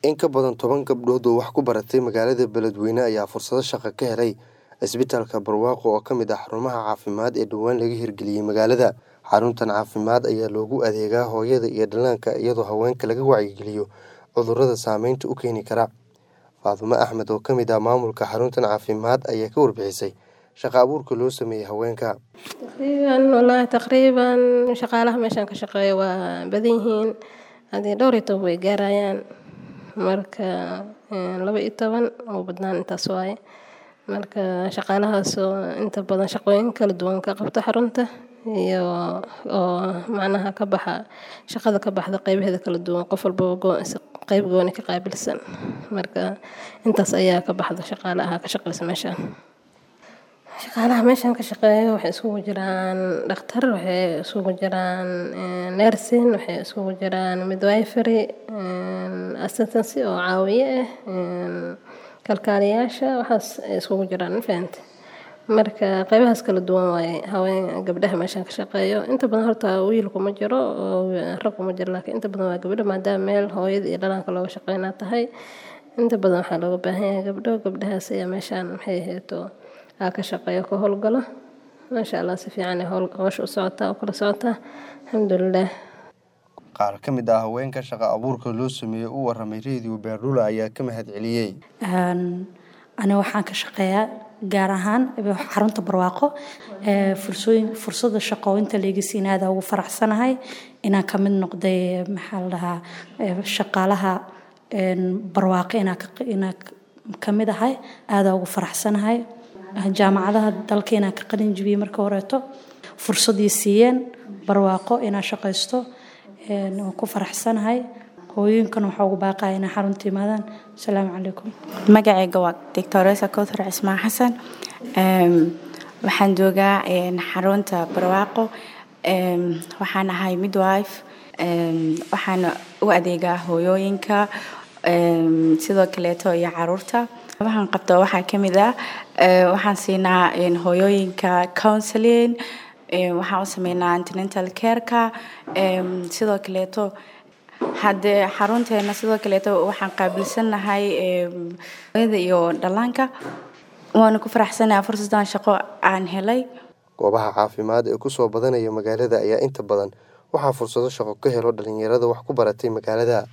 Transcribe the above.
In ka badan toban gabdhood oo wax ku baratay magaalada Beledweyne ayaa fursado shaqo ka helay isbitaalka Barwaaqo oo ka mid ah xarumaha caafimaad ee dhowaan laga hirgeliyay magaalada. Xaruntan caafimaad ayaa loogu adeegaa hooyada iyo dhallaanka iyadoo haweenka laga wacyigeliyo cudurrada saameynta u keeni kara. Faadumo Axmed oo ka mid ah maamulka xaruntan caafimaad ayaa ka warbixisay shaqo abuurka loo sameeyay haweenka. Taqriiban walahi taqriiban shaqaalaha meeshan ka shaqeeya waa badan yihiin hadii dhowr iyo toban way gaarayaan marka laba iyo toban ugu badnaan intaas waaye marka shaqaalahaas oo inta badan shaqooyin kala duwan ka qabta xarunta iyo oo macnaha ka baxa shaqada ka baxda qaybaheeda kala duwan qof walba qayb gooni ka qaabilsan marka intaas ayaa ka baxda shaqaalaha ka shaqeysa meeshan. Shaqaalaha meeshan ka shaqeeya waxay isugu jiraan dhakhtar, waxay isugu jiraan nursing, waxay isugu jiraan midwifery, assistance oo caawiye ah, kalkaaliyaasha waxaas ay isugu jiraan ma fahamtay. Marka qaybahaas kala duwan waaye haween gabdhaha meeshan ka shaqeeyo. Inta badan horta wiil kuma jiro oo rag kuma jiro laakiin inta badan waa gabdho maadaama meel hooyada iyo dhallaanka looga shaqeynaa tahay. Inta badan waxaa looga baahan yahay gabdho. Gabdhahaas ayaa meeshan maxay ahayd aa ka shaqeeyo ka howlgalo. Masha Allah si fiican ay hawsha u socotaa oo kala socotaa. Alxamdulillaah. Qaar ka mid ah haweenka shaqo abuurka loo sameeyay u warramay Radio Beerlula ayaa ka mahadceliyay. Ani waxaan ka shaqeeyaa gaar ahaan xarunta Barwaaqo. Fursooyin fursada shaqo inta la iga siin aad ugu faraxsanahay inaan ka mid noqday maxaa la dhahaa shaqaalaha Barwaaqo inaan ka inaan ka mid ahay aad ugu faraxsanahay. Jaamacadaha dalka inaan ka qalin jabiyay marka horeeto fursadii siiyeen Barwaaqo inaan shaqeysto waan ku faraxsanahay. hooyinkan waxaa ugu baaqaya inay xarunta yimaadaan asalaamu calaykum magacayga waa doctoresa kowthar cismaan xasan waxaan joogaa xarunta barwaaqo waxaan ahay midwife waxaan u adeegaa hooyooyinka sidoo kaleeto iyo caruurta waxaan qabtaa waxaa ka mid ah waxaan siinaa hooyooyinka counseling waxaan u sameynaa antenatal careka sidoo kaleeto haddee xarunteena sidoo kaleeto waxaan qaabilsanahay hooyada iyo dhallaanka waana ku faraxsanahay fursadan shaqo aan helay goobaha caafimaad ee ku soo badanaya magaalada ayaa inta badan waxaa fursado shaqo ka helo dhalinyarada wax ku baratay magaalada